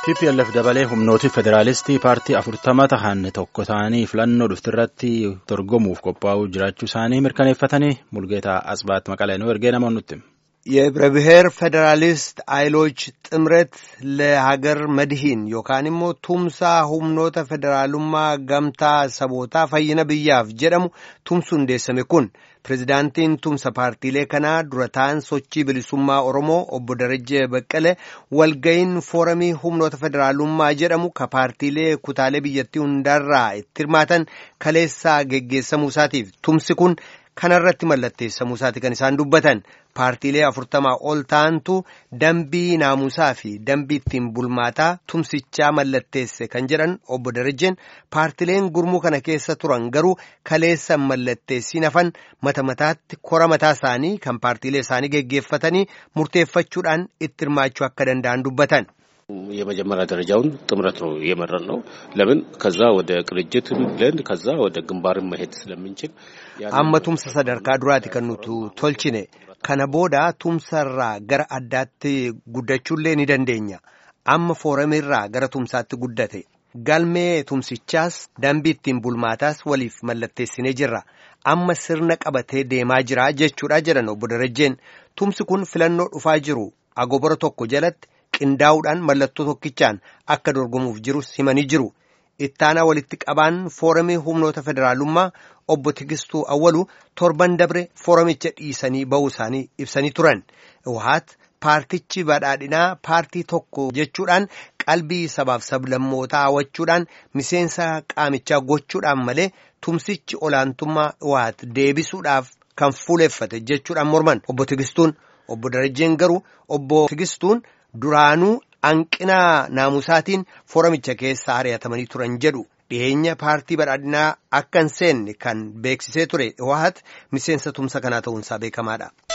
TPLF dabalee humnooti federaalistii paartii afurtama tahan tokko ta'anii filannoo dhuftirratti dorgomuuf qophaa'uu jiraachuu isaanii mirkaneeffatanii mulgeetaa asbaat maqalee nu ergee namoonni nutti. የህብረ ብሔር ፌዴራሊስት ኃይሎች ጥምረት ለሀገር መድሂን ዮካን immoo tumsaa humnoota federaalummaa gamtaa sabootaa fayyina biyyaaf jedhamu tumsu hundeessame kun pirezidaantiin tumsa paartiilee kanaa dura ta'an sochii bilisummaa oromoo obbo Darajjee Baqqalee walga'iin fooramii humnoota federaalummaa jedhamu ka paartiilee kutaalee biyyattii hundaarraa itti hirmaatan kaleessaa geggeessamuu isaatiif tumsi kun kanarratti mallatteessamuu isaati kan isaan dubbatan paartiilee afurtamaa ol ta'antu dambii naamusaa fi dambii ittiin bulmaataa tumsichaa mallatteesse kan jedhan obbo Darajjeen paartiileen gurmuu kana keessa turan garuu kaleessa mallatteessiin hafan mata mataatti kora mataa isaanii kan paartiilee isaanii geggeeffatanii murteeffachuudhaan itti hirmaachuu akka danda'an dubbatan. የመጀመሪያ ደረጃውን ጥምረት ነው የመረን ነው። ለምን ከዛ ወደ ቅንጅት ብለን ከዛ ወደ ግንባርን መሄድ ስለምንችል amma tumsa sadarkaa duraati kan nuti tolchine kana booda tumsarraa gara addaatti guddachuullee ni dandeenya amma fooramirraa gara tumsaatti guddate galmee tumsichaas dambii ittiin bulmaataas waliif mallatteessinee jirra amma sirna qabatee deemaa jira jechuudha jedhan obbo Darajjeen tumsi kun filannoo dhufaa jiru agobora tokko jalatti qindaa'uudhaan mallattoo tokkichaan akka dorgomuuf jirus himanii jiru ittaanaa walitti qabaan fooramii humnoota federaalummaa obbo Tigistuu Awwalu torban dabre fooramicha dhiisanii ba'uu isaanii ibsanii turan wahaat paartichi badhaadhinaa paartii tokko jechuudhaan qalbii sabaaf sablammootaa hawwachuudhaan miseensa qaamichaa gochuudhaan malee tumsichi olaantummaa wahaat deebisuudhaaf kan fuuleffate jechuudhaan morman obbo Tigistuun obbo Darajjeen garuu obbo Tigistuun. Duraanuu hanqina naamusaatiin fooramicha keessa ari'atamanii turan jedhu dhiyeenya paartii badhaadhinaa akka hin seenne kan beeksisee ture wahat miseensa tumsa kanaa ta'uunsaa beekamaadha.